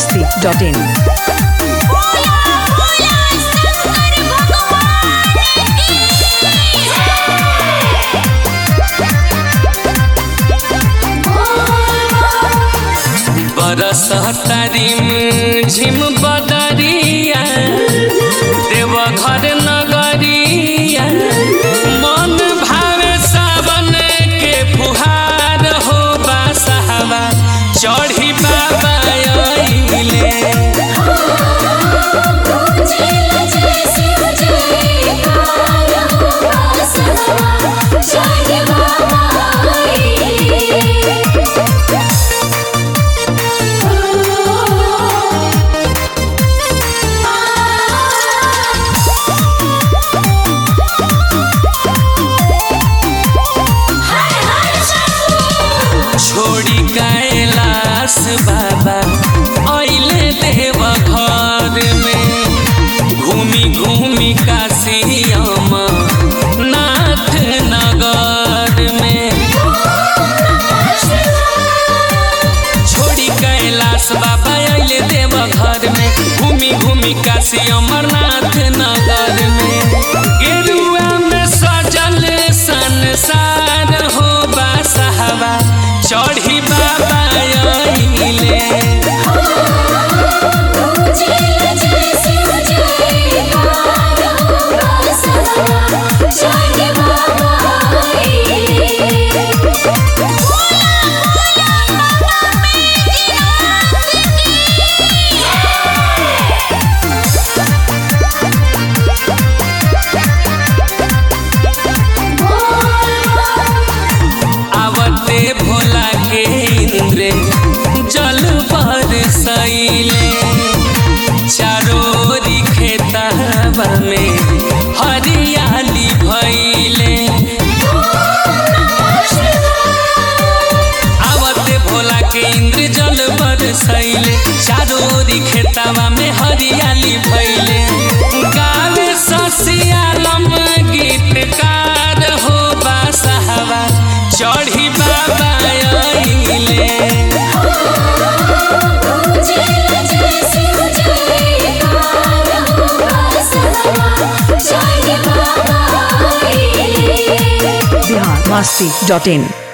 masti.in. बोला बोला शंकर भगवान की बरस तारिम झिम बदरिया देवघर नगरिया मन भावे सावन के फुहार हो बासहवा चढ़ी बाबा अइले जय जय शिव जय काल हो सवा जय बाबा हर हर शंभू छोड़ी कैलाश बाबा अइले देव घर में घूमी घूमी काशियम नाथ नगर में छोड़ी कैलाश बाबा अइले देव घर में घूमी घूमी काशी अमरनाथ नगर में गेरुआ में सजल संसार हो बासहवा चढ़ी बाबा अइले जय जय शिव जय काल हो सवा जय बाबा आवते भोला के इंद्र जल पर सैले चारोरी खेतवा में हरियाली भैले आवते भोला के इंद्र जल पर सैले चारोरी खेतवा में हरियाली भैले गावे ससियालम गीतकार हो बासहवा चढ़ी बाबा अइले जय जय शिव जय काल हो सवा जय बाबा Bihar masti.in.